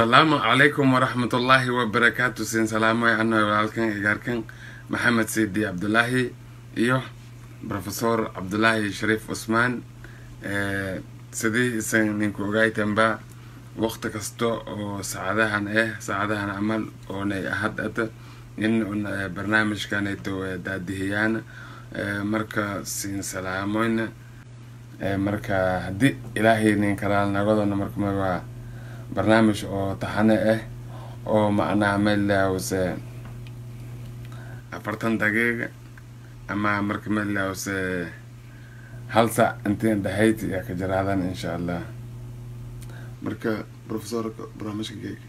asalaamu calaykum waraxmatullaahi wabarakaatu siin salaamay annaga walaalkan igaarkan maxamed siidi cabdulaahi iyo rofesor cabdulaahi shariif cusmaan sidii isan ninku ogaytanba waqti kasta oo saacadahan ah saacadahan camal oonay ahad ata in barnaamijkanayto daadihiyaan marka siin salaamoyna marka haddii ilaahay nin kalaal nagadona marka waa barnaamij oo taxane ah oo macnaha melawse afartan daqiiqa ama marka melawse hal sac intiin dhahayd yaa ka jiraadan insha allah marka profesorka barnaamijka geega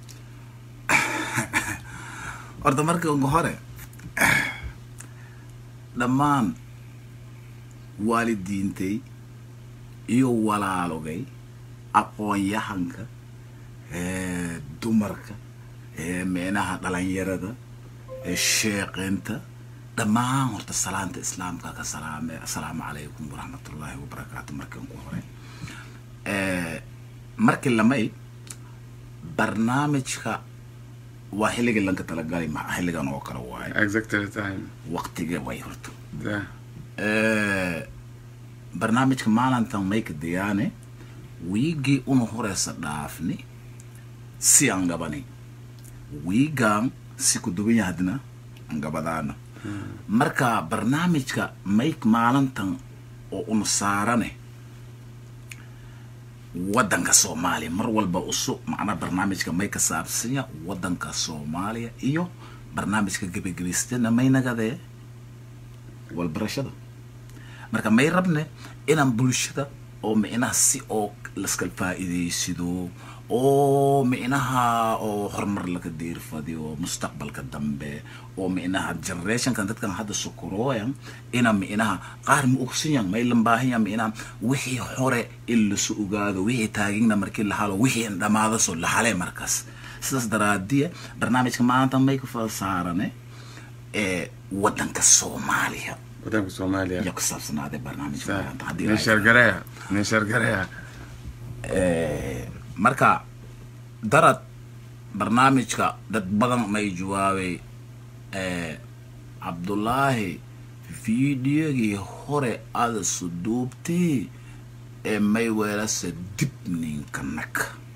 horta marka ugu hore dhammaan waalidiintay iyo walaalogay aqoon-yahanka dumarka meenaha dhalinyarada sheeqeynta dhammaan horta salaanta islaamka ka salaame assalaamu calaykum waraxmatullaahi wabarakaatu markan ku hore markii lamay barnaamijka waa xilligii lanka talagalay ma xilligan oo kale waayo exactly time waqtiga way horta da barnaamijka maalintan mayka dayaane wiigii una horeysa dhaafni si aan gabani wiigaan si ku duwan yahadna aan gabadaana marka barnaamijka mayk maalintan oo una saarane waddanka soomaaliya mar walba usu macnaa barnaamijka may ka saabsanya waddanka soomaaliya iyo barnaamijka gebagebaystana may nagadee walbarashada marka may rabne inaan bulshada oo micnaha si oo laskal faa'iidaysido oo micnaha oo horumar laga diirfadiyo mustaqbalka dambe oo micnaha generationkan dadkan hadda sukurooyan ina micnaha qaar ma ogsanyan may lambaahanyan micnaha wixii hore in lasu ogaado wixii taagigna markii la halo wixii dhamaado soo la hale markaas sidaas daraadiya barnaamijka maanta may ku saarane ee waddanka soomaaliya wadanka soomaaliya iyo ku saabsanaadee barnaamijka maanta haddii nin ay- shargareya nin shargareya marka darad barnaamijka dad badan may jawaabay cabdullaahi fiidiyogii hore aada suduubtay ee may weelase dib ninka nag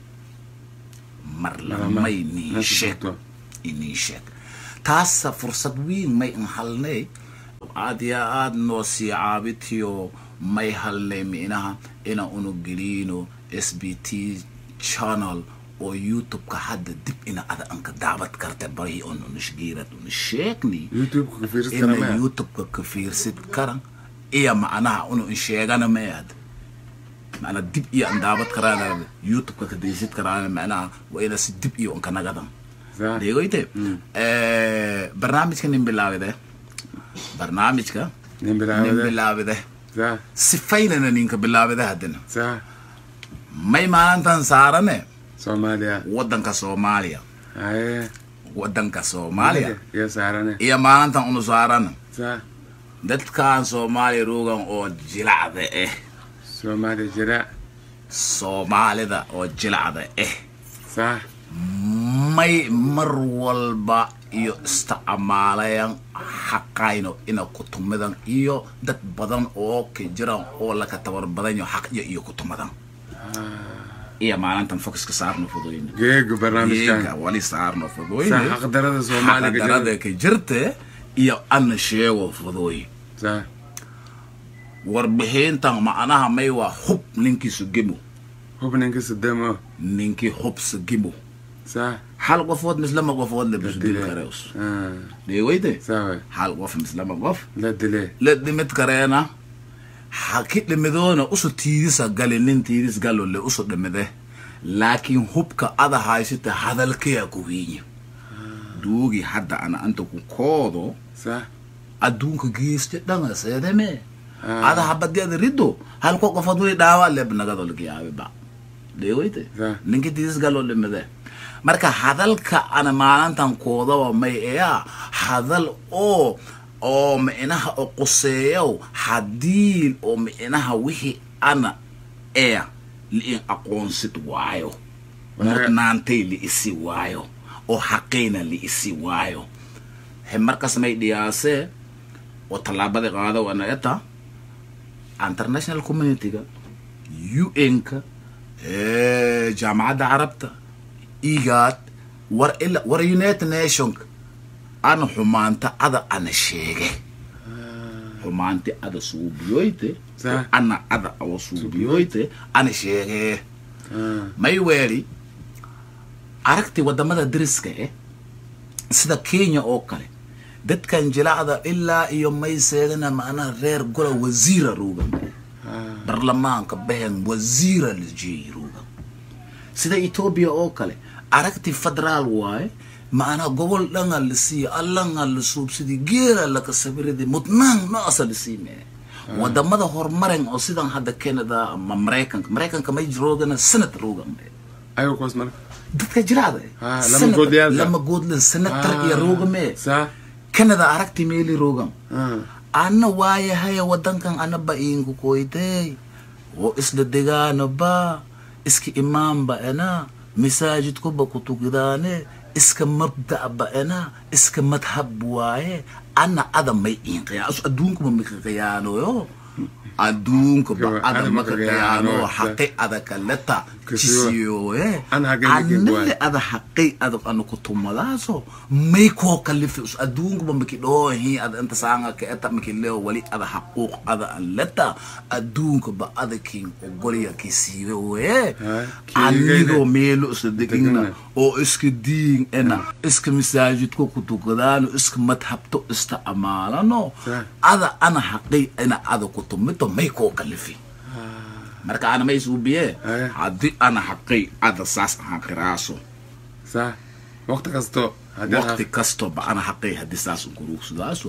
mar lamay nin sheeg inin sheeg taasa fursad weyn may in halnay aad iyo aad noo sii caabitiyo may halnay micnaha ina unu gelino s b t channel oo youtube-ka hadda dib ina ada anka daabad karta bari on unashgeerad una sheegni youtube-ka ka fiirsan ina kara youtube-ka ka fiirsid karan iyo macnaha unu in sheegana mayad macnaa dib iyo an daabad karaan youtube-ka ka daysid karaan macnaha waa ina si dib iyo unka nagadan Sa- deegoyte barnaamijka nin bilaabide barnaamijka nin nin bilaawade bilaabide sa sifaynana ninka bilaabide haddana sa may maalintan saarane soomaaliya waddanka soomaaliya haye waddanka soomaaliya iyo saarane iyo maalintan unu saarana sa dadkan soomaaliya ruugan oo jilacda ah soomaaliya jira soomaalida oo jilacda ah sa may mar walba iyo isticmaalayan xaqayno ina kutumadan iyo dad badan oo ka jiran oo laka tabar badanyo xaqyo iyo kutumadan iyo maalintan focuska saarno fudooyne geega barnaamijkan Iyaga wali saarno sa fudooyne xaqdarada soomaaliga xaqdarada jira ka jirte iyo ana sheego fudooy sa warbixintan macnaha may waa hub ninkiisu gemo hubninka sademo ninkii hubsa gemo sa hal qofood mislama qofood la bisdil kareus Ah, dheewayde sawe hal qof mislama qof la dile la dhimid kareena haki dhimidoona usu tiidisa gali nin tiidis galo le usu dhimide laakiin hubka ada haysita hadalkaya ku wiinya duugi hadda ana anta ku koodo sa adduunka geeste dhanga seedeme Ah. ada habadiada riddo halko qofood way dhaawa leb nagado lagayaabiba dheewayte Sa. ninki tiidis galo dhimide marka hadalka ana maalintan koodaba may eyaa hadal oo oo micnaha oo quseeyow haddii oo micnaha wixii ana ee liin aqoonsid waayo mudnaantay liisi waayo oo xaqayna liisi waayo he markas may dhiyaasee oo tallaabada qaada wana eta international communityga un-ka jaamacadda carabta igaad war ila war united nationka ana xumaanta ada ana sheege xumaanti ada suubiyoyte Sax. ana ada awa suubiyoyte ana sheege Ah, may weeli aragti wadamada deriska eh sida kenya oo kale dadkan jilacda ilaa iyo may seedana macnaha reer gola wasiira ruugan ah, barlamaanka behen wasiira la jeeyi ruugan sida etoobiya oo kale aragti federaal waaye macnaha gobol dhanga la siiya allanga la suubsidi geela laka sabiridi mudnaan noosa la siimee wadamada horumaren oo sidan hadda canada ama maraykanka maraykanka may roogana sanad roogan ayago kuwaas marka dadka jiraada Ah, lama goodliyaalka. lama goodlan senatar iyo roogame saa canada aragti meeli roogan ah, ana waayahaya wadankan anaba iinku koytey oo isla degaano ba iska imaanba ena masaajidkuba kutukidaane iska mabda' ba ena iska madhab waaye ana ada may iin qiyaaso adduunkuba maka qiyaanoyo adduunkuba Kiwa, ada ada maka maka qiyaano qiyaano, xaqi ada kaleta Kisiwa. jisiyoe Ana hagee nikin buwaay. anile ada xaqi ada anu kutumadaaso may koo kalifi us adduunkuba maki dhoohi ada inta saanga ka eta maki leo wali ada xaquuq ada an leta adduunkuba ada kin ogolya kisiibe wee Ah, kiigayna. anigoo meelo isla degina Degina. oo iska diin ena iska masaajidko kutukadaano iska madhabto ista amaalano Sah. ada ana xaqi ina ada kutumito may koo kalifi marka ana may suubiye Aya. haddii ana xaqay ada saas ahaan qiraaso saa waqti kasto haddii waqti kastoba ana xaqay haddii saas unkuruugsadaaso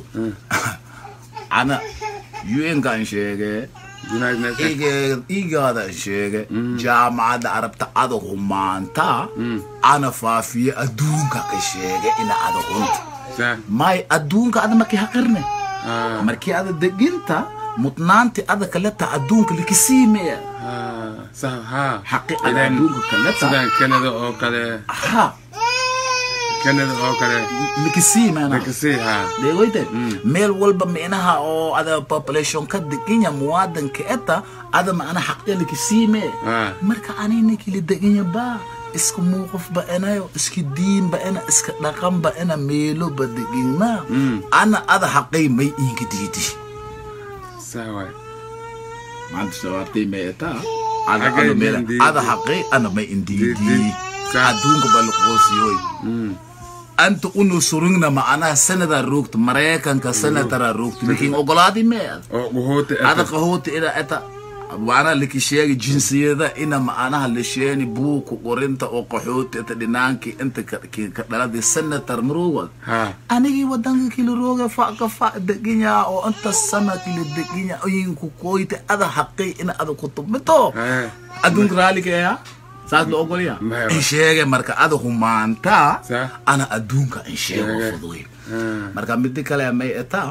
ana un-ka an sheege united nation ige- igaada an sheege jaamacadda arabta ada humaanta ana faafiye adduunka ka sheege ina ada hunta saa may adduunka ada markii haqirne ah, markii ada deginta mudnaanti ada kaleta adduunka likisiimeya ah, saa ha xaqi ada Ileen, adduunka kaleta sidaan canada oo kale ha canada oo kale likisiimena lakasi ha dhegoyte meel walba micnaha oo ada population ka deganya muwadanka eta ada macna xaqya likisiime Ah. marka anina kili deganya ba iska muuqaf ba enayo iska diin ba ena iska dhaqan ba ena meelo ba degina ana ada xaqay may inka diidi saa waay maanta sawaabtay may eta ada Xaqay ana may meel indiidi. ada xaqay ana may indiidi Diidi. Sa- adduunka ba laqoosiyoy Mm, anta unu surugna macnaha sanada roogto maraykanka sanatara roogto lakin ogolaadi mee oo guhoota ada qahoota ina eta macnaha laki sheegi jinsiyada ina macnaha la sheeni buuku qorinta oo qaxooti eta dhinaanki inta ka- ki- ka dhaladi senator maruwad ha anigii wadanka kila rooga faka fa deginya oo inta sana kila deginya oyinku koyte ada xaqay ina ada kutubmito Eh. adduunka raaligeeya saas la ogolya Maya. in sheege marka ada humaanta Sa. ana adduunka in sheego Sheege. fuduy Ah, marka midi kale may eta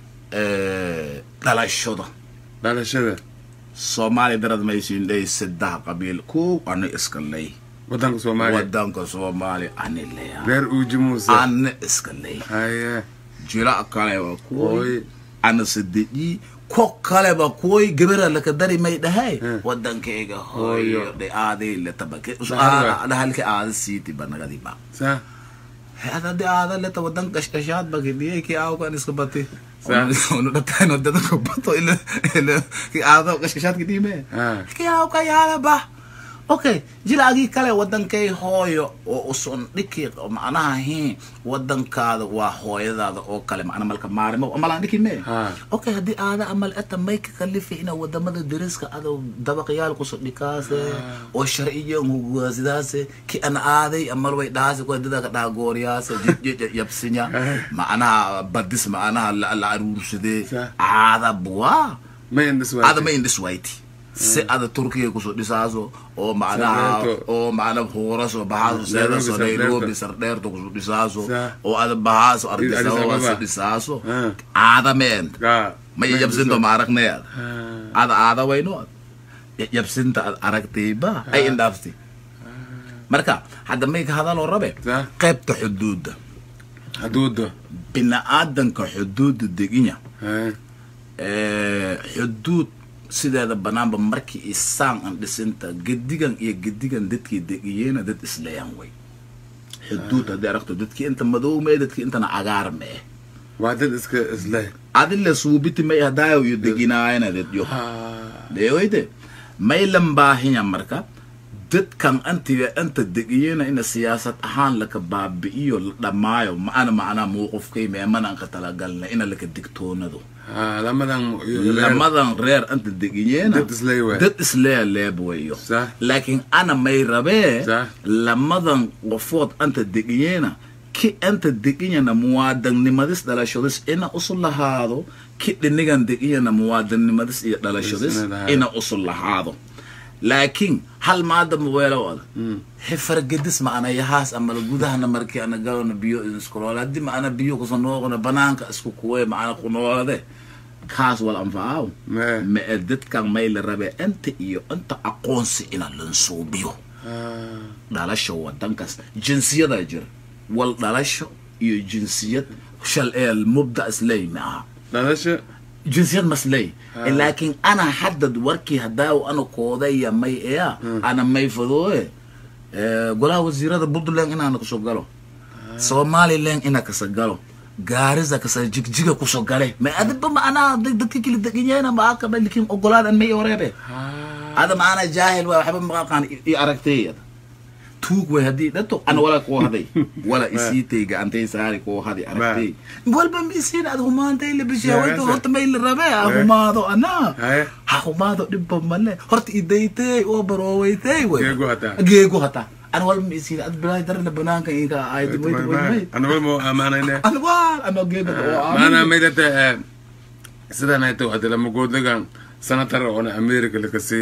dhalashada dhalashada soomaaliya darad maysiin ley saddex qabiil kow ana iska ley wadanka soomaaliya wadanka soomaaliya ani leya reer uuji muuse ana iska ley haye jila kale waa kuwoy Oy. ana sadeji ko kaleba kuwoy gebera laka dari may dhahay Hmm. wadankayga Hooyo. hooyo dhe aaday letabake Dhahalka. dhahalka aada siiti banagadi ba saa hada de aada leta wadan kashkashaad bagidiyay ki aawkan iska bati Sa- onu dhataan wadada ko bato ila ila ki aado kashkashaad kidime Ah. ki aawka yaala ba okay jilaagii kale wadankay hooyo oo uson dhiki macnaha hi wadankaada waa hooyadaada oo kale macna malka maarimo amalaan dhiki me Ha. okay haddii aada amal eta may ka kalifi ina wadamada deriska ada dabaqyaal kuso dhikaase oo sharciyan hugaasidaase ki an aaday amal way dhaase ku dada ka dhaagooriyaase yabsinya macnaha badis macnaha la la aruursadee Sa. aada buwaa ma indhis ada ma indhis wayti si ada turkiya kusoo dhisaaso oo macnaha Sardheerto. oo macna huuraso bahaaso seedaso Nairobi, nairobi sardheerto kusoo dhisaaso Sa. oo ada bahaaso Addis ardisawaso Ababa. dhisaaso Ah. aada meen gaa ma yabsinto ma aragneed Ah. ada aada wayno yabsinta ad aragtayba ay indhaafti marka hadda may ka hadaloo rabe Sax. qaybta xuduudda xuduudda bini-aadanka xuduudda deginya Hee. Eh, xuduud sideeda banaanba markii isaan an dhisinta gedigan iyo gedigan dadkii degiyeena dad isleeyaan way xuduud haddii aragto dadkii inta madow mee dadkii intana cagaar mee waa dad iska isleh adile suubiti may hadaayo iyo deginaayana dadyo Ha. deeoyde maylan baahinya marka dadkan antiga anta degiyena ina siyaasad ahaan laka baabi'iyo la dhammaayo maana macnaa muuqufkay meemana anka talagalna ina laka digtoonado Ha, lamadan iyo reer. lamadan reer anta degiyeena Dad islee waay. dad islee leeb wayo Sax. laakiin ana may rabee Sax. lamadan qofood anta degiyeena ki anta degiyana muwaadanimadis dhalashadis ina usu lahaado ki dhinigan degiyana muwaadanimadis iyo dhalashadis Isna lahaado. ina usu lahaado laakiin hal maada muweelo wada hefargedis ma ana yahaas ama gudahana markii ana galona biyo iskunool haddii ma ana biyo kusanooqona banaanka isku kuwe ma ana kunoolade kaas wal anfacaaw Mee. ma ee dadkan may la rabee inta iyo inta aqoonsi ina lansuubiyo Ha. dhalasho wadankaas jinsiyadaa jira wal dhalasho iyo jinsiyad shal ee mubda isley ma aha dhalasho jinsiyad masley Ha. laakiin ana haddad warkii hadaaw ana koodaya may eya ana may fadooye Eh, golaha wasiirada puntland inaana kusoo galo somaliland ina kasa galo gaarisa kasa jigjiga kusoo gale ma adiba macnaha dad- dadka kala deganyaana ma akaba likin ogolaadan may oreebe Ha. ada maana jaahil waay waxba maqaqaan i aragtay tuug way haddii dhato ana wala koo haday wala isiitay gacantay saari koo haday aragtay walba ma isiin ad humaantay la bishaa Yeah, wayta yes, horta may la rabe ha humaado ana Haye. ha humaado dhibba male horta idaytay oo baroowaytay way Geego hataa. geego hataa ana walba ma isiin ad bilaay darna banaanka inka aayad wayta wayta anabal mo amaanayne ana waa ana geego oo maana maydata sidan ay tahay hadda lama goodlagan sanatar oona america lakasi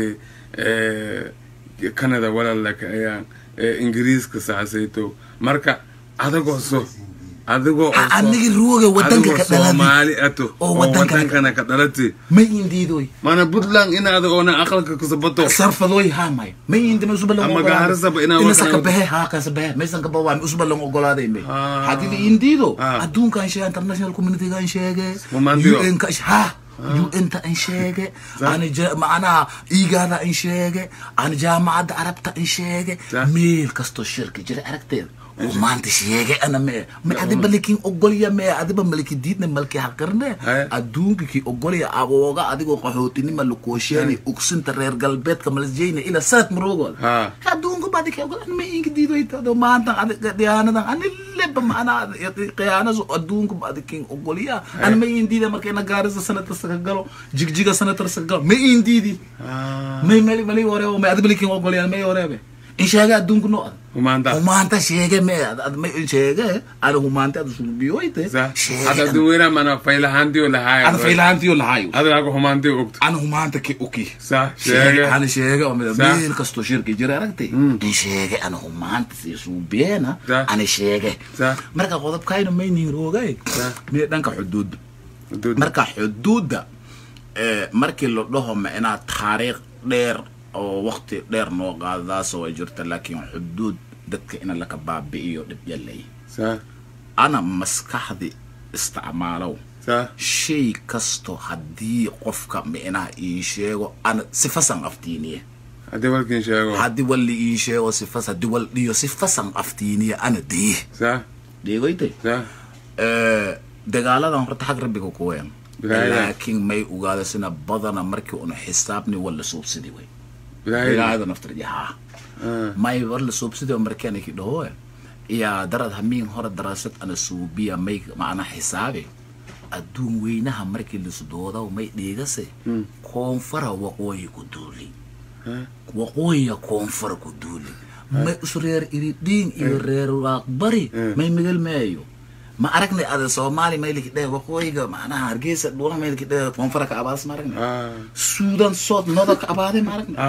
canada walaalaka ayaan ingiriiska saasayto marka adigoo so adigoo oo so- anigi ruuga wadanka adigoo ka dhaladi soomaali ato oo oo wadanka- wadankana ka dhalati ma indiidoy maana puntland inaada oona aqalka kusabato sarfadoy hamay may indi ma usuba lang Ama gaarasaba inaa ina wadan- saka behe ha kasa behe may sanka bawa may usuba lang ogolaaday may Ah. hadii la indiido Ah. adduunka an sheege international community ga an sheege Humantiyo. UN ka ha UN ta an sheege Sa- ana ja macnaha igaada an sheege ana jaamacadda arabta an sheege Sa- meel kasto shirka jira aragteeda oo maanta sheege ana mee ma adiba likin ogolya mee adiba maliki diidna malki haqirne Haye. adduunka ki ogolya abooga adigoo qaxootinima lakoosheeni ugsinta reer galbeedka malasjeyna ila sanad maroogood Ha. adduunka badi ka ogol ma inka diidoytado maanta adiga dhiyaanadan ani leba maana qiyaanaso adduunka badi kin ogolya ani ma in diida marka ina gaarisa sanatarsa ka galo jigjiga sanatarsa ka galo ma in diidi may mali mali wareebo may adiba likin ogolya may wareebe in sheege adduunka no ad humaanta humaanta sheege me ad ad ma in sheege ada humaanta ad suubiyoyte sa hadda duweyna mana faylahaantiyo lahaayo ada faylahantiyo lahayo adigaga humaantiyo ogto ana humaanta ki uki sa sheege sheege ana sheege oo mida Sa- meel kastoo shirki jira aragtay in sheege ana humaanta si suubiyeena Sa- ana sheege Sa- marka qodobkayna maynin roogay Sa- mee dhanka xuduudda Xuduud. marka xuduudda eh, markii la dhaho ma inaad taariikh dheer oo waqti dheer noo qaadadaasoo ay jirta laakiin xuduud dadka ina laka baabi'iyo dhib yalay sa ana maskaxdi isticmaalow sa shay kasto haddii qofka micnaha ii sheego ana sifasan aftiiniye haddii walkin sheego haddii wal la ii sheego sifas haddii wal dhiyo sifasan aftiiniye ana diye sa dheegoyte sa dagaaladan horta xag rabbiga kuween Bilaayada. laakiin may ogaada sina badana markii una xisaabni wala suubsidi way bilaayada bilaayada naftarjahaa Ah. may war la suubsidi oo markaan ki dhahoe iya darad hamiin hore daraasad ana suubiya may macna xisaabe adduun weynaha markii lisdoodaw may dhiigase koonfara waqooyi ku duuli Ah. waqooyiga koonfara ku duuli may us reer iridhiin iyo reer waaqbari may migal meeyo ma aragnay ada soomaali may likidhe waqooyiga macnaha hargeysa dhula may likidhe koonfara ka abaas ma aragnay Ah. suudan sood noda ka abaade ma aragnay Ah.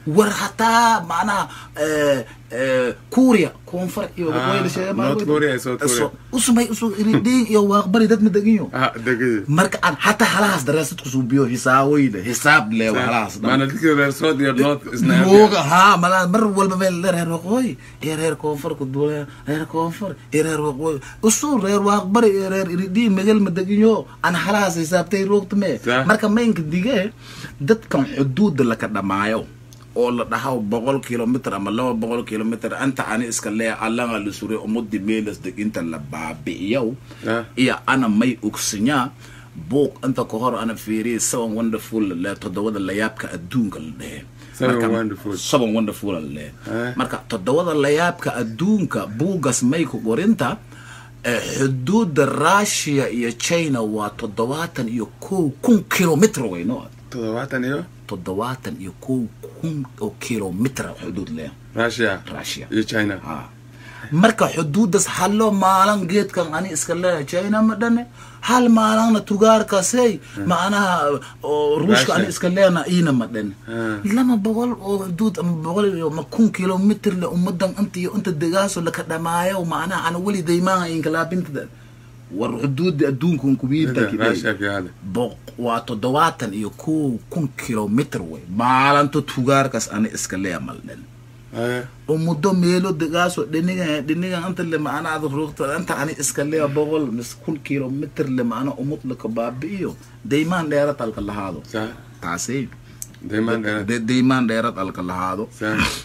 war hataa macnaha eh, eh, kuuriya koonfur iyo Ah, waqooyi la sheegay ma- North Korea iyo South Korea. So, usumay usu iridhiin iyo waaqbari dad ma deginyo ah degay marka aan hataa halahaas daraasad kusuubiyo hisaaweyda hisaab le halahaas dhan. maana dadka reer south iyo north isna mooga haa malaa mar walba meel le reer waqooyi iyo reer koonfur ku duulaya reer koonfur iyo reer waqooyi usul reer waaqbari iyo reer iridhiin megal ma deginyo aan halahaas hisaabtay roogtame Sah. marka maynka dige dadkan xuduuda laka dhamaayo oo la dhahaw boqol kilomitr ama laba boqol kilomitr anta ani iska lee allaga la suray umudi meelas deginta la baabi'iyow Ah. iyo ana may ogsinyaa buuq inta ka hor ana fiiriyay seven wonderful le toddobada layaabka adduunka la dhehe Seven Marka- Wonderful. seven wonderful la dhehe Ah. marka toddobada layaabka adduunka buugas may ku qorinta eh, xuduuda russia iyo china waa toddobaatan iyo kow kun kilomitr weyno toddobaatan iyo toddobaatan iyo kow kun oo kilomitr xuduud leh russia Russia. iyo china ha marka xuduudas hallo maalan geedkan ani iska leeyahay china ma dhane hal maalanna tugaarkasey macnaha oo ruushka ani Russia. iska leena iina ma dhane Ah. lama boqol oo xuduud ama boqol iyo ma kun kilomitr le ummadan inta iyo inta degaaso laka dhamaayo macnaha ana weli daymaha inkalaabintada war xuduudi adduunkan kubiinta russia ka hada boq- waa toddobaatan iyo kow kun kilomitr wey maalinta tugaarkaas ani iska leeya maldhen haya oo muddo meelo degaaso dhiniga dhiniga inta le macnaha ruugta inta ani iska leeya boqol mis kun kilomitr le macna umud laka baabi'iyo daymaan dheerad alka lahaado sa taasi daymaan dheeraad de- daymaan dheerad alka lahaado sa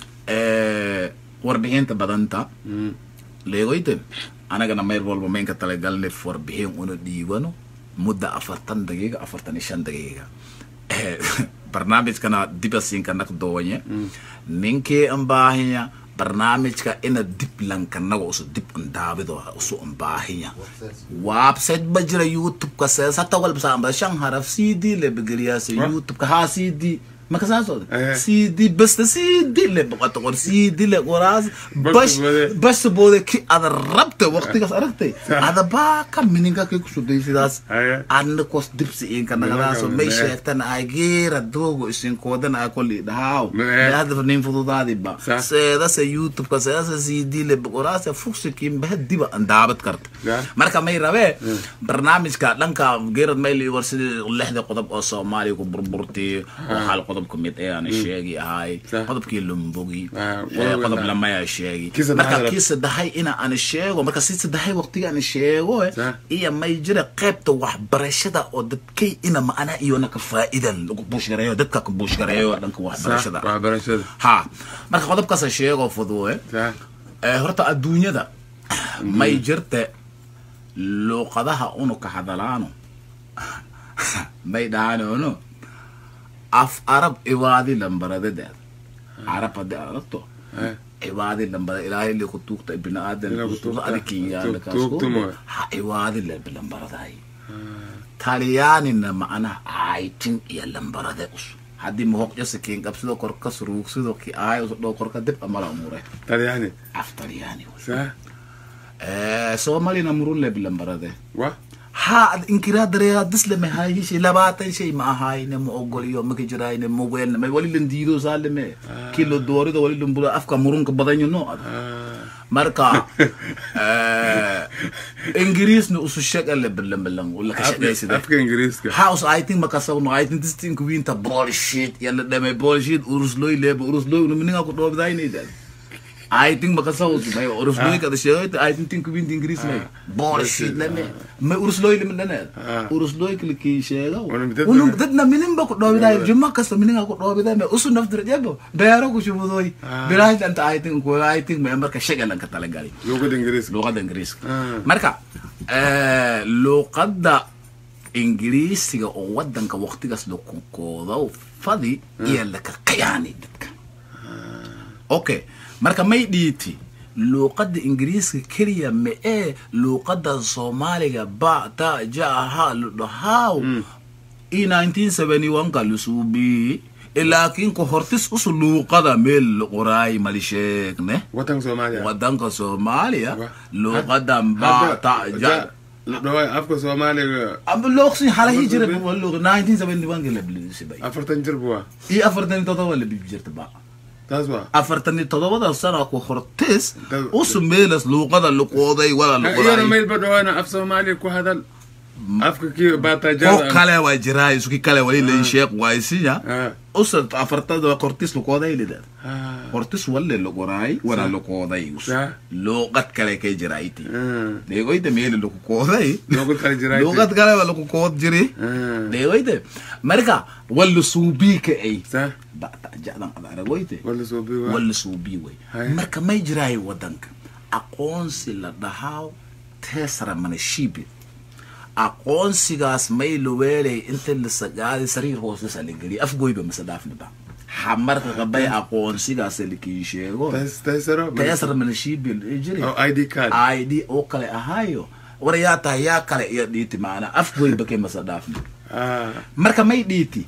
Eh, warbixinta badanta Mm. leegoyte anagana meel walba maynka talagalne warbixin una dhiibano mudda afartan daqiiqa afartan iyo shan daqiiqa Eh, barnaamijkana dibasiinka nag dooanye ninkii ambaahinya barnaamijka ina dib lankanaga usu dib ndaabido usu ambaahinya website ba jira youtube-ka sees hata walba saamba shan haraf cd le begeliyaase Wa? youtube-ka haa cd maka saasooda Eh. cd basta cd le boqota qor cd le qoraas Basta bash boode. basta boode ki ada rabta waqtigaas aragtay Sa- ada baa ka mininka kay kusuday sidaas Haya. adna kos dibsi inka nagadaaso may Me- sheegtan ay geera doogo isinkoodan ay kolli dhahaaw Me- hadaf nin fududaadiba Sa- seedase youtube-ka seedase cd le boqoraase fuksikin baha diba andaabad karta Ya. marka may rabee barnaamijka dhanka geerad mayli war sidii lixda qodob oo soomaaliya ku burburtay oo hal qodob ka mid ee aan sheegi ahay Sa- qodobkii lumbogi Ah, eh, qodob qodob la- lamaya sheegi Kii saddexaad marka la- kii saddexay ina aan sheego marka si saddexay waqtiga aan sheego eh, Sa- iyo may jira qaybta waxbarashada oo dadkay ina macana iyona ka faa'iida lagu buushgareeyo dadka ka buushgareeyo dhanka sa waxbarashada waxbarashada ha marka qodobkaas sheego fuduwe sa Eh, horta adduunyada may jirte luuqadaha unu ka hadalaano may dhahaanono af arab iwaadi lambaradadeeda carab haddii aad aragto Eh. iwaadi lambara ilaahay le ku tuugta ibni aadan Ila ku usuga tuugta. adikinyaala Tuug- tuugta mooye. ha iwaadi lebe lambaraday talyaanina macnaha aytin iyo lambarade us haddii mahoqjasa kiin qabsido korka suruugsido ki aay usu dhow korka dib amala umure talyaani af talyaani wey. sa Eh, soomaalina murun lebe lambarade wa ha ad inkiraa dareeraa disleme hayishay labaatan shay ma ahayne ma ogoliyo maka jirayne ma weelne may wali lan diido saaleme kilo doorido wali lan bula afka murunka badanyo no ad Ah. marka eh, ingiriisna usu shega lebelambelan laka Afka- shaqaysida afka ingiriiska house i think makasawno i think this thing winta bullshit yalla dhame bullshit urusloy leba urusloy unumininga ku dhoobdaynaydan I think makasawus may urusloy kada sheegayta I think think winta ingiriis may bullshit lame may urusloy lama dhane Ah. urusloy kala kii sheega Unum dad- unum dadna mininba ku dhoobiday juma kasta mininga ku dhoobiday may usu naftir jebo beero ku shubudoy Ah. biraaj anta I think ku I think may marka shagalan ka talagalay luuqada ingiriiska luqadda ingiriiska Ah. marka eh, luqadda ingiriisiga oo wadanka waqtigaas la konkoodo fadi iyo laka qiyaani dadka okay marka may dhiiti luuqadda ingiriiska keliya ma ee luuqadda soomaaliga ba ta ja ha ludhahaaw i 1971 ka lusuubi laakiin ka hortis usu luuqada meel qoraay mali sheegne wadanka soomaaliya wadanka soomaaliya Wa- luuqadan Hadda- ba ta ja- ja la dhawaay afka soomaaliga amba looqsi halahi jira Luuqada- luuq 1971 ka la bilisibay afartan jir buwa iyo afartan iyo todoba la bibi jirta ba taas waa afartan iyo todobada sana ku hortis Dad- usu meelas luuqada luqooday wala iyana luqoday meel ba dhawaana af soomaaliya ku hadal afka kii ko baataajada kale waa jiraa isuki kale wali lay sheekh waaysiya Ah. usa afartada hortis luqooday lidad Ah. hortis walle luqoraay wala luqooday us Sa. luuqad kale kay jirayti Ah. deegoyda meeli luqooday luuqad kale jirayti. luuqad kale waa luqood jiri Ah. deegoyda marka walla suubiika ay sa bata jadan ad aragoyte wala soo bii waa walla suubii wey Hay. marka may jiraayo wadanka aqoonsi la dhahaa teesra manashiibi aqoonsigaas may luweelay inta la sagaaday sariir hoosesa la geliya afgoyba mase dhaafniba xamarka qabay aqoonsigaas lakii sheego Taas- taasaro teesra manashiibi jiri oo id card id oo kale ahaayo war yaa tahay yaa kale iyo dhiiti maana afgoyba kay mase dhaafni Ah. marka may dhiiti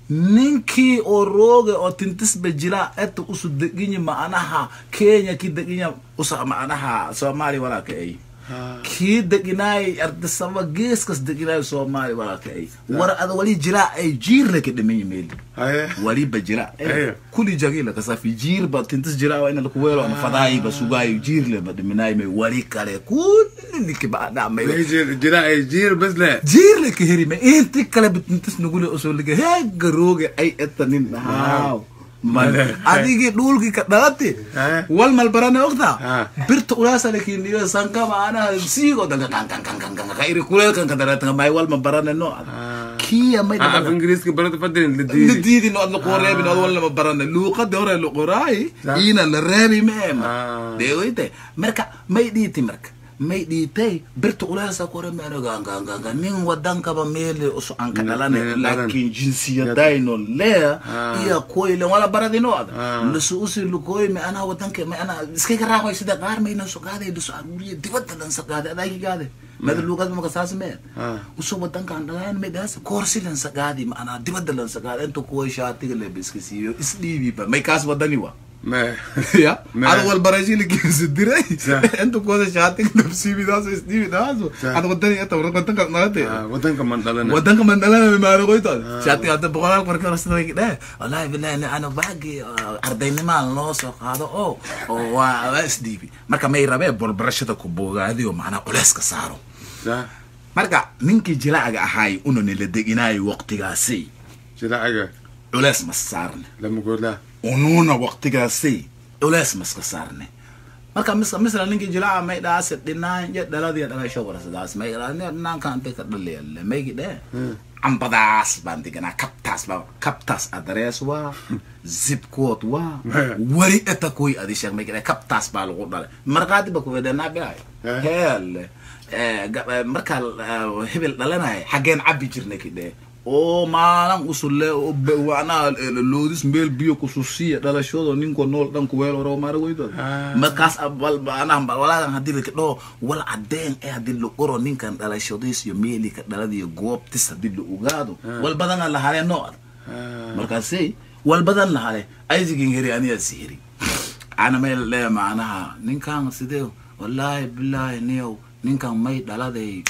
ninkii oo rooge oo tintisba jira eta usu deginya macnaha kenya ki deginya usa macnaha soomaali walaalka ay Ah. kii deginaay ardisaba geeskas deginaay soomaali walaalka ay war ada wali jira ay jiirle ka dhimanya meeli haye waliba jira Aya. kuli jagila kasafi jiir ba tintis jira waa ina lakuweelo ama fadaayi ba sugaayo jiirle ba dhiminaay may wali kale kulli ninki ba dhacmay May jir- jira ay jiir bas le jiirle ka heri ma inti kale bitintis nugule usoo liga heega rooge ay eta nin dhahaaw Male. adigii dhulkii ka dhalati Eh. wal malbarane ogta Ah. birta ulaasale kindiyo sanka maanaha siigo danga kan kan kan kan kan ka iri kuleelkan ka daratanga may wal mabarane no Ah. kiya may Ah, af dhaba ingiriiska barada fadin la la diidi diidi no ad la qoreebin ad wal mabarane luuqada hore la qoraayi Sa- ina la reebi meema Ah. deegoyte marka may dhiiti marka may dhiitay birta ulaasa kore meeno ganganganga nin wadankaba meele usu anka Nin- dhalane nin dhalan. laakiin jinsiyadayno lee Ah. iyo koyle wala baradino ada Ah. lasu usi lukoy me ana wadanka me ana iskaga raaqay sida qaar mayna so qaaday lasu aruuriye dibadda lan sa qaaday adaa ki qaaday mada luuqad maka saas mee Ah. usu wadanka aan dhalaan me daas koorsi lan sa qaaday ma ana dibadda lan sa qaaday inta kuwa shaatiga le biska siiyo isdhiibi ba may kaas wadani wa me ya Me- ada wal barashili kiisa diray Sa- inta kuwa shaatiga nafsiibi daas isdhiibi daaso Sa- ada wadani ata wadanka nalate Ah, wadanka man dhalana wadanka mandalana maana qoytood shaati hadda boqolaal markii hore sida way dheh wallaahi billahi ni ana baagi ardaynimaan loo soo qaado oo oo waa waa isdhiibi marka may rabee bolbarashada ku bogaadiyo macnaa culeyska saaro sa marka ninkii jilaaga ahaay unani la deginaayo waqtigaasi jilaacaga culeys mas saarne lama goodaa unuuna waqtigaasi culeys maska saarne marka mis misla ninkii jilaaca may dhaase dhinaan iyo dhaladii dhalasho warasadaas may dhinaankan intay ka dhaliyalle maygi dhee cambadaas baan deganaa kabtaas baa kabtaas adrees waa zipcood waa wari eta kuy adi sheeg maygi dhee kabtaas baa lagu dhalay markaati ba kuwedenaa bilaay Eh. heelle eh, ga- eh, markaa eh, hebel dhalanaya xaggeen cabbi jirna kidhee oo maalan usulle oo be- wacnaha eh, loodis meel biyo kususiya dhalashoodo ninko nool dhan kuweel oro maara weydood Ah. markaas anaha walaagan hadii lakidhoo wal cadeen ee hadii la qoro ninkan dhalashadiis iyo meelika dhaladiyo goobtis hadii la ogaado wal badana la hale noo ad Ah. markaasay wal badan la hale aisigin heri aniga sihiri ana may lee macnaha ninkan sidee wallaahi bilaahi niyow ninkan may dhaladay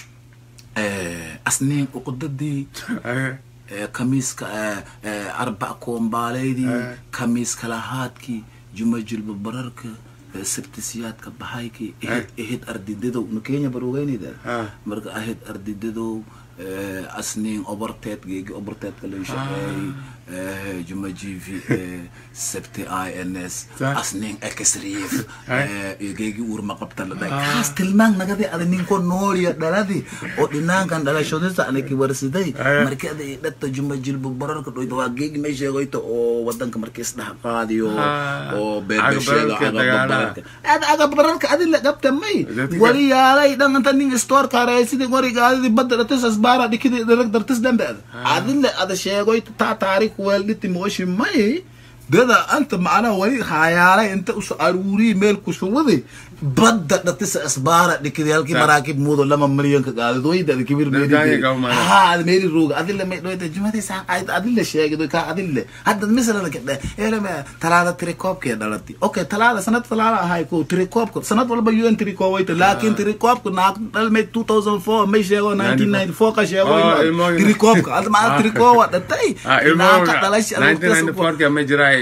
eh, asniin uqdadii Haye. eh, kamiiska eh, eh, arbac koombaaleydii Eh. kamiiska lahaadkii juma jilba bararka eh, sabtisiyaadka bahaykii ehid ehid ardidadow nu kenya barogeynida Ah. marka ahid ardidadow eh, asniin oborteed geegi oborteedka lay shaqeeyey eh, juma jivi eh, sabti i n s Sa- asniin exriif Ay. iyo geegi uurma qabta la dhahay kaas tilmaan nagadi ada ninko nooliya dhaladi oo dhinaankan dhalashadisa anaki warsiday Ay. markii ada i dhata juma jilba bararka dhoyta waa geegi may sheegoyta oo wadanka markii isdhaha qaadiyo Ah. oo beebesheedo Agabararka dagaalaha. agabararka ada agabararka adi la qabta may Dadka- wali yaalay dhan anta nin store kareysidi wariga adidi badda dhatis asbaara dhikidi dhalag dartis dambe ada adile ada sheegoyta taa taariikh weeldhiti mooshi may dada anta macnaha wali haayaalay inta usu aruuriyi meel kusuwadi badda dhatisa asbaara dhikidi halkii Sa- maraakib muudo lama milyan ka qaadadooyda ada kibir Dadanya kau mana? ha ada meeli rooga adile may dhoyta jumadi saan qayd adile sheegido ka adile hadda misalana kadhe eleme talaada tirikoobkee dhalati okay talaada sanad talaada ahay ko tirikoobka sanad walba un tirikoowayta laakiin tirikoobka naag dhalmay 2004 may sheego 1994 ka sheego Oh, ilmohina. tirikoobka adda maa tirikoowa dhatay Ah, naagka ilmo dhalash 1994 ka ma jiray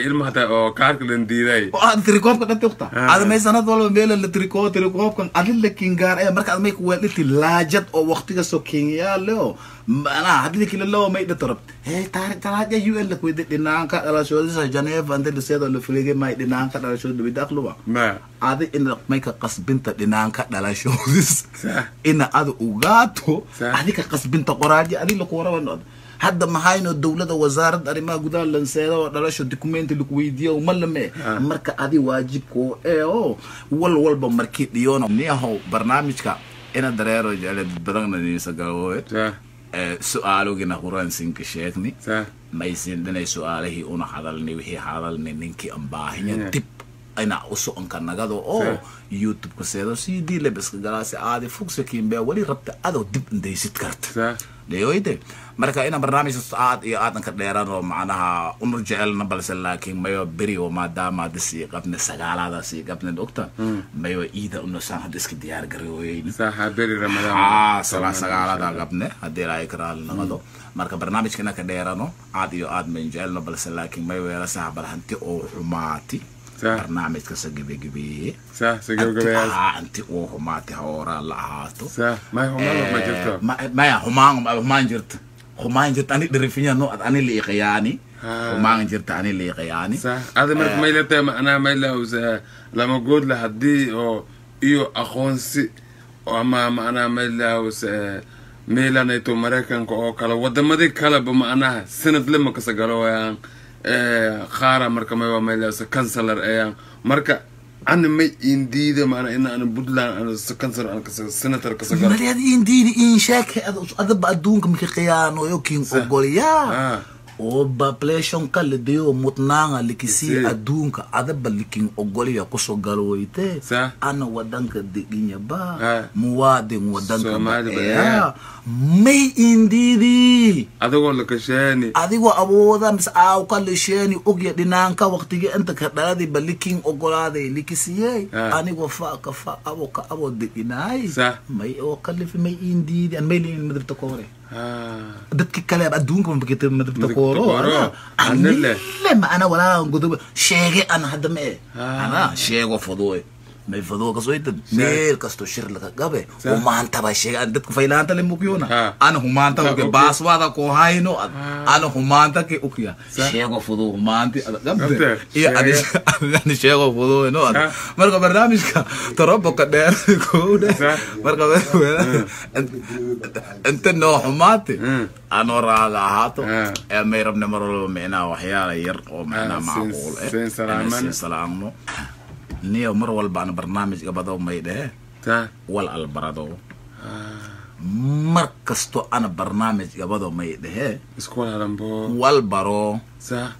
ilma hataa oo kaarka lan diiday oo aad tirikoobka dhanta ukta Ah. aad may sanad walba meela la tirikoo tirikoobkan adin la kingaar ee marka aad may kuweedhiti laajad oo waqtiga soo kenyaale oo manaa hadii kila loo may dhatarab hey taari taraaja un la kuwede dhinaanka dhalashoodisa janeeva ante liseedo la filige may dhinaanka dhalashooda dhawida aqluba ma adi ina may ka qasbinta dhinaanka dhalashoodis Sah. ina ada ugaato Sah. adi ka qasbinta qoraaji adi lakuwaraban hadda mahayno dowlada wasaaradda arrimaha gudaha lanseeda oo dhalasho documenti laku weydiiyo ma lame Ah. marka adi waajibko ee oo wal walba markii dhiyoono niyahow barnaamijka ina dareero jecele badana niisa galooye sa su-aalogina huransinka sheegni sa maysin dhinay su-aalihii una hadalni wixii hadalni ninkii aan baahinya Yeah. dib ina usoconka nagado oo Sure. youtube-ka seedo c d lebiska galaasi aadi fogsa kiinbea weli rabta adoo dib indaysid karta sa dhayoyde marka ina barnaamijka aad iyo aadan ka dheeran oo macnaha una jecelna balse laakiin mayo beri oo maadaama hadda sii qabne sagaalaada sii qabne ogta mayo iida una saan hadda iska diyaar garooyeyn sa haberi ramadaan haa sala sagaalada qabne haddii ilaahay ka raali naqado marka barnaamijkana ka dheerano aad iyo aad mayn jecelno balse laakiin may weelasaha bal hanti oo xumaati Sah. barnaamijka sa gebegebeeye sa sa gabagabayaas haa hanti oo xumaati ha ooraan la ahaato sa may humalo ma jirto Ma- maya humaan humaan jirta humaan jirta ani dhirifinya no ad ani liiqayaani Ah. humaan jirta ani liiqayaani sa ada marka may la tahay macnaha may la lama goodla haddii oo iyo aqoonsi oo ama macnaha may lahus meelanayto maraykanka oo kale wadamadii kaleba macnaha sanad lama kasa galowayaan qaara marka may waa may lahus cancelar ayaan marka ana may indiida macnaha in ana puntland ana cancelar ana kasa senator kasa galo maliad indiini in sheeke adaba adduunka maki khiyaanoyo kin ogolyaa ah oo population ka lidiyo mutnaanga likisii Lisii. adduunka adaba likin ogolya kusoo galooyte Sa. ana wadanka deginya Ah. ba muwaadin wadanka Soomaali ba, baeya may indiidii adigoo lakasheeni adigoo awooda mise aaw ka lisheeni ogya dhinaanka waqtigi inta ka dhaladii ba likin ogolaaday likisiyey Ah. anigoo fa ka fa abo ka abo deginaay Sa. may oo kalifi may indiidi an may liin madribta koore ah dadki kale adduunka mabakita madribta Madribta kooro kooro. ana Anile. anile ma ana walaa godoba sheege ana hadda ma e Ah. ana sheego fadooy may fadoo kasoytad meel kasto shir laga gabe Sa. humaanta ba sheege an dadka faylaanta le mukyona Ah. ana humaanta Ah, uke okay. baaswaada ko hayno ad Ah. ana humaanta ke ukya Sa. sheego fadoo humaanti ada Gabte, gabte iyo ani sheege. ani sheego fadoo no ad Sa. marka barnaamijka torobo ka dheer kowde Sa. marka inta noo xumaati Mm. anoo raaga ahaato Ah. ee may rabne mar walba micnaha waxyaala yar oo micnaha Ah, macquul siin- eh siin salaamana. inay siin salaamno niyo mar walba ana barnaamijka badow may dhehe ta wal albarado ah mar kasto ana barnaamijka badow may dhehe isku halambo wal baro sa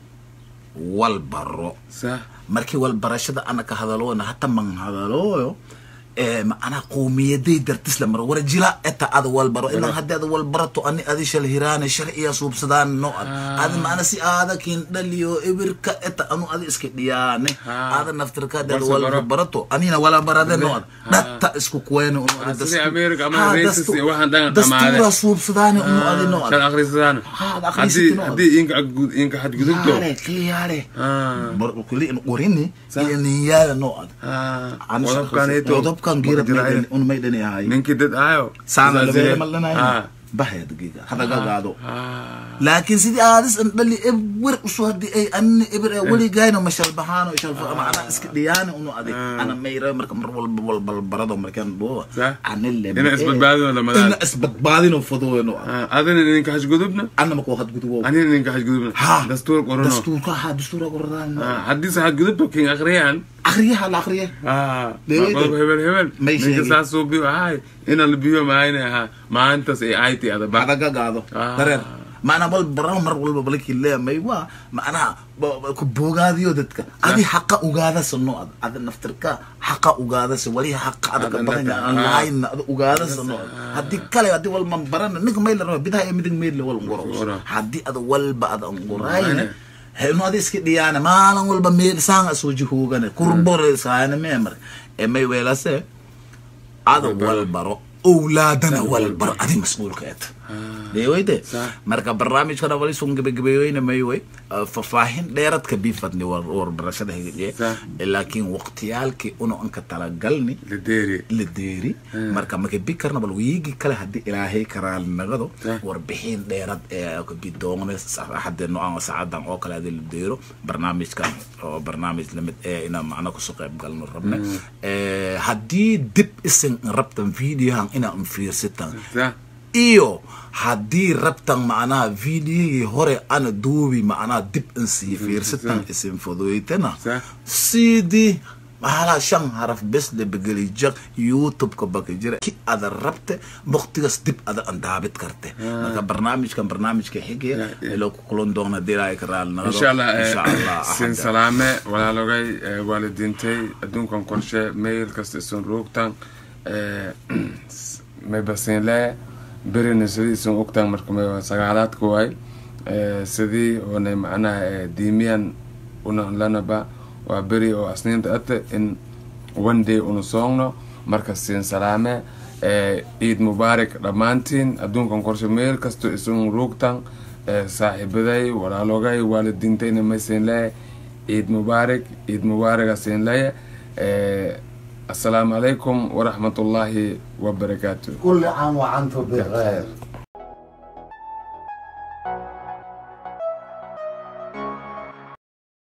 wal baro sa markii walbarashada ana ka hadaloona hata man hadalooyo ee macnaha qowmiyaday dartisla mar wara jila eta ada walbaro ilan haddii ada walbarato ani adi shal hiraane sharciya suubsadaan no ad Ah. ada macna si aada kin dhaliyo ibirka eta anu adi iska dhiyaane Ah. ada naftirka dad Walsa baro. walba barato anina wala barade no ad Ah. dhatta isku kuweene unu Ah, adi sidii dastu- America ama Ha, racist dastu- iyo waxaan dhan dastuura dhamaade. suubsadaane unu adi no ad shan akhrisadaan Ha, ad haddii akhrisatid oo. haddii inka xadgud- inka xadgudubto yaale kliyaale ah bar kuli qorini Sa. iyo ninyaala no ad ah qodobkaneeto qodobkan geerad un may dhani ahay ninkii dad ahayo saana Sidaas labeere yee. malanahay ah bahaya dagiga hadagagaado ah laakiin sidii aadis an dhali eber usu hadii ay anni eber ee weligayno mashalbahaano shalfa macna iska dhiyaani unu adig Ah. ana mayra marka mar walba walbal barado markaan dhuwa Sa. anile Ina isbadbaadino lamadaan. ina isbadbaadino fadooyno ah adina ninka xadgudubna ana mako hadgudubo anina ninka xadgudubna ha dastuur qorano dastuurka ha dastuura qoradaan ah haddii se xadgudubto kin akhriyaan akriyaha la akriye ah Leeyahay. qodob hebel hebel May ninka sheegin. saas soo biyo ahay ina la biyo maayna ahaa maalintaas ay ayti adaba adagagaado Ah. dareer maanaa wal bara mar walba balkii leemay waa macnaha ba- ba- ku boogaadiyo dadka adi haqa ugaadasa no ad ada naftirka haqa ugaadasa wali haqa adaka Ada badan naftir- aan ah. lahayn ada ugaadasa no ad haddii kale hadii wal man barana ninka may la raba bidaha iyo midig meydle wal ngoro Ngoro. haddii ada walba ada ngorayne Ngorayne. heno adi iska dhiyaane maalin walba meel saanga soo jihoogane kurbore saane meemar ee may weelase ada Walbaro. walbaro owlaadana walbaro adi mas-uulka eta ah dheeweyde Sax. marka barnaamijkana wali sun gebagabeeyeyna may way Uh, faahfaahin dheeradka bifadni war warbarashada higajee Sax. laakiin waqtiyaalkii una anka talagalni lideeri la deeri marka maka bi karna bal wiigi kale haddii ilaahay karaali nagado Yeah. warbixin dheerad ee bidoone hadde no-aan saacadan oo kale hadii la deero barnaamijkan oo barnaamij lamid ee inaan macna kusoo qayb galno rabne Eh, haddii dib isin rabtan videohan inaan fiirsitan sa iyo haddii rabtan macnaha videohii hore ana duubi macnaha dib in sii fiirsitan isin fuduydana Sax. sidii mahala shan haraf bes la begeli jag youtube-ka baka jira ki ada rabte waqtigaas dib ada andaabid karte marka barnaamijkan barnaamijka xigaya Yeah, yeah. ilo ku kulan doona dilaa ka raali nagado insha allah eh, insha allah sin axadda. salaame walaalogay eh, waalidiintay adduunkan qorshe mail kasta isun ruugtan maybasinle berina sidii isun ogtan marka may sagaalaadka waay Eh, sidii oonay macnaha eh, diimiyan una lanaba waa beri oo asniinta ate in one day una soogno marka siin salaame eh, ciid mubaarak dhammaantiin adduunkan qorshe meel kasto isun ruugtan eh, saaxiibaday walaalogay waalidiintayna maysin leeyahay ciid mubaarak ciid mubaaraka siin leeya eh, assalaamu calaykum waraxmat ullaahi wabarakaatu كل عام وأنتم بخير